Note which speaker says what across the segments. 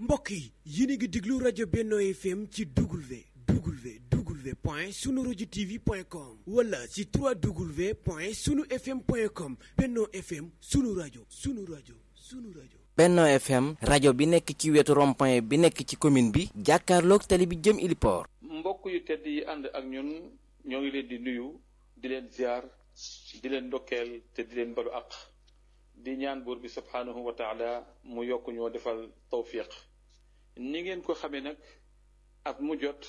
Speaker 1: mbokk yi yéen a ngi déglu rajo Benno FM ci W W W point sunu rajo TV point com wala ci 3W point sunu FM point com Benno FM sunu rajo sunu rajo sunu rajo.
Speaker 2: Benno FM rajo bi nekk ci wetu rond-point bi nekk ci commune bi jàkkaarloog tali bi jëm Iliport.
Speaker 3: mbokk yu tedd yi ànd ak ñun ñoo ngi leen di nuyu di leen ziar di leen ndokkeel te di leen balu àq di ñaan buur bi subhaanahu wa taala mu yokk ñoo defal tawfiq ni ngeen ko xamee nag at mu jot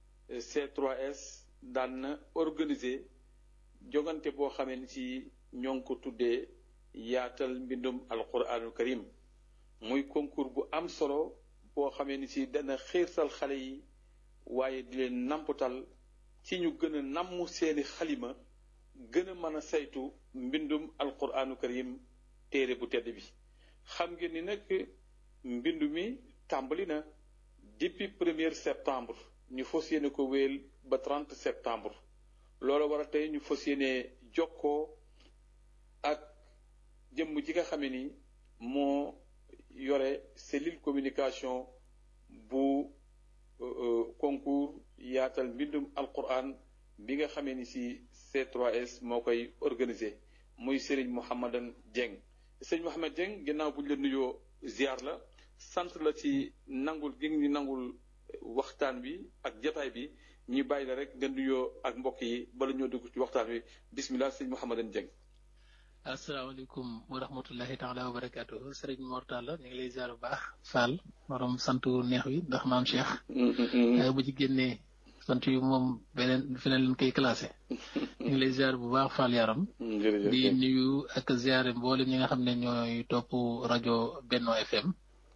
Speaker 3: C3S daan na organiser jogante boo xamee ni ci ñoo ngi ko tuddee yaatal mbindum alquranul karim muy concours bu am solo boo xamee ni ci dana xiirtal xale yi waaye di leen namputal ci ñu gën a namm seeni xalima gën a mën a saytu mbindum alquranu karim téere bu tedd bi xam ngeen ni nag mbindu mi tàmbali na depuis premier septembre ñu fas yéene ko wéel ba 30 septembre loolu war a tey ñu fas yéene jokkoo ak jëmm ji nga xame ni moo yore cellule communication bu concours yaatal mbindum alquran bi nga xamee ni si C3S moo koy organisé muy Serigne Mouhamadan Dieng Serigne Mouhamad Dieng ginnaaw bu ñu la nuyoo ziar la sant la ci nangul gi ñu nangul waxtaan bi ak jataay bi ñu bàyyi la rek nga nuyoo ak mbokk yi bala ñoo dugg ci waxtaan bi bismillah Serigne Mouhamadan Dieng.
Speaker 4: asalaamaaleykum wa rahmatullahi taala wa barakaatu sëriñ Mortala ñu ngi lay ziar bu baax Fall borom sant neex wi ndax maam Cheikh. bu ci génnee sant yu moom beneen feneen lañ koy classé. ñu ngi lay ziar bu baax Fall yaram. di nuyu ak ziare mboolem ñi nga xam ne ñooy topp rajo Benno FM.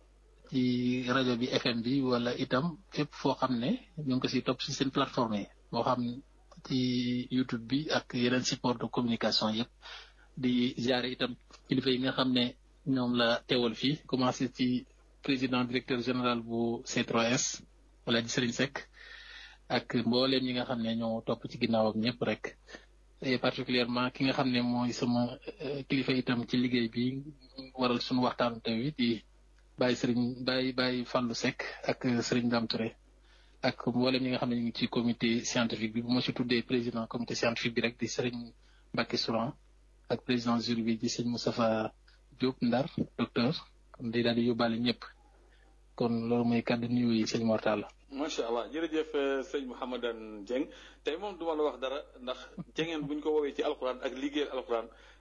Speaker 4: ci rajo bi FM bi wala itam fépp foo xam ne ñu ngi ko si topp si seen plateforme yi moo xam ci YouTube bi ak yeneen support de communication yëpp. di ziare itam kilifa yi nga xam ne ñoom la teewal fii commencé ci président directeur général bu C3S wala di Serigne Seck ak mbooleem ñi nga xam ne ñoo topp ci ginnaaw ak ñëpp rek et particulièrement ki nga xam ne mooy sama kilifa itam ci liggéey bi waral suñu waxtaanu tey wi di bàyyi Serigne bàyyi bàyyi Fallou Seck ak Serigne Dame Touré ak mbooleem ñi nga xam ne ñu ngi ci comité scientifique bi bu ma si tuddee président comité scientifique bi rek di Serigne Mbacké Souran ak président jury bi di sëñ Moustapha Diop Ndar docteur kon day daal di yóbbaale ñëpp kon loolu mooy kàddu nuyu yi sëñ Mortala
Speaker 3: macha allah jërëjëf sëñ Mouhamadan Dieng tey moom duma la wax dara ndax jengeen bu ñu ko woowee ci alquran ak liggéeyal alquran